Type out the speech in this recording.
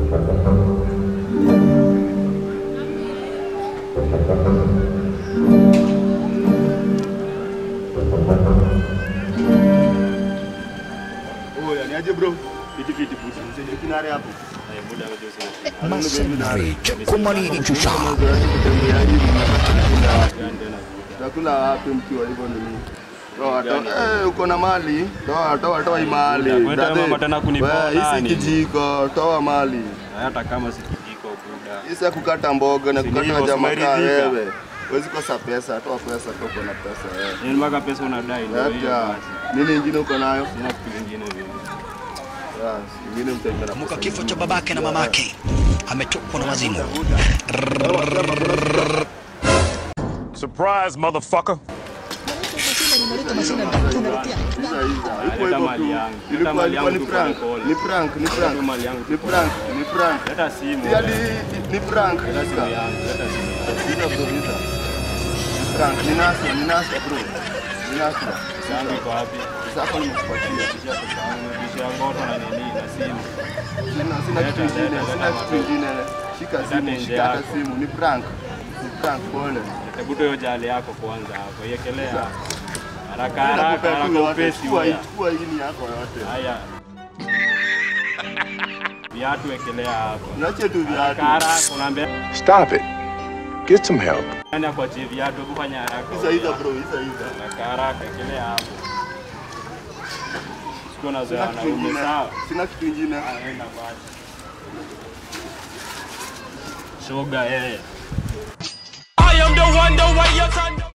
Oya, ni aje bro? Fiti fiti pusi. Mzee kinare hapo. Eh, muda wa Jose na Masonry, Chekumani Inchusha. Takula wapi mkiwa hivyo nini? Toa toa. Eh, uko na mali? Toa toa toa hii mali. Kwa hiyo Dade, mama tena kunipona wewe, Hii si nini? kijiko, toa mali. hata kama si kijiko buda. Hii si ya kukata mboga na Si kukata ndivyo, jamaa kaa usimeridhika. wewe. Huwezi kosa pesa, toa pesa, toka na pesa wewe. Yaani mpaka pesa unadai ndio hiyo Acha. basi. Nini ingine uko nayo? Sina kitu kingine vile. Yes, ingine mtaenda na Kumbuka pesa kifo cha ingine. babake na mamake, ametokwa na wazimu. Surprise, motherfucker. Leta mali yangu. Leta Ilikuwa mali ilikuwa yangu ni tu prank, pole ni pole. prank, ni prank, Leta mali yangu tu ni pole prank, pole. ni prank. Leta simu. Si hadi ni prank. Leta simu yangu. Leta simu yangu. Visa bro, visa. Ni prank, ni nasa, ni nasa bro. Ni nasa. Pesa yangu iko wapi? Sasa hapo nimekupatia. Kisha pesa yangu. Kisha ngoto na nini na simu. Sina sina kitu Leta, kingine, leta, sina leta kitu kingine. Shika Leta simu, nje shika hata yako. simu. Ni prank. Ni prank pole. Hebu hiyo jali yako kwanza hapo. Iekelea. Haraka Mimi haraka nakupea tu haraka yote. upesi Chukua hii, huya. chukua hii ni yako yote. Haya. Viatu wekelea hapo. Niache tu Haraka viatu. haraka unaambia Stop it. Get some help. nani akuachie viatu kufanya haraka. Hiza hiza bro, hiza hiza. Haraka haraka ekelea hapo. Sikuwa Sina nazoea kitu wanaume kingine. sawa. Sina kitu kingine. Anaenda basi. Shoga eh.